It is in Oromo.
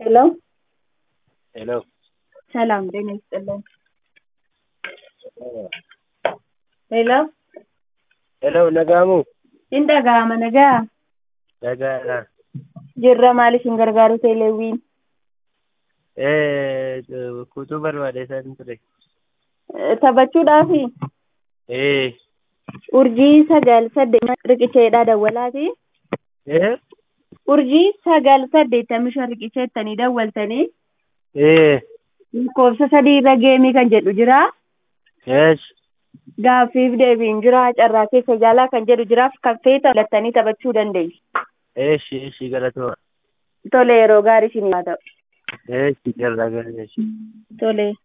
ሄሎ ሄሎ ሰላም ጤና ይስጥልን። ሄሎ ሄሎ nagaamu hin dhaga'ama nagaa nagaadha jirra maaliif hin gargaaru teeleewwiin kutuu barbaade isaan ture taphachuudhaafi ee urjii sagal saddeet riqicheedha dawwalaati ee urjii sagal saddeettamii shan riqicheettanii dawwaltanii ee lakkoofsa sadii irra geemii kan jedhu jira yes gaaffiif deebiin jira carraa keessa jaalaa kan jedhu jiraaf kan feeta filattanii taphachuu dandeessu. eeshi eeshi galatuma Tole yeroo gaarii isin haa ta'u. eeshi carraa gaarii Tole.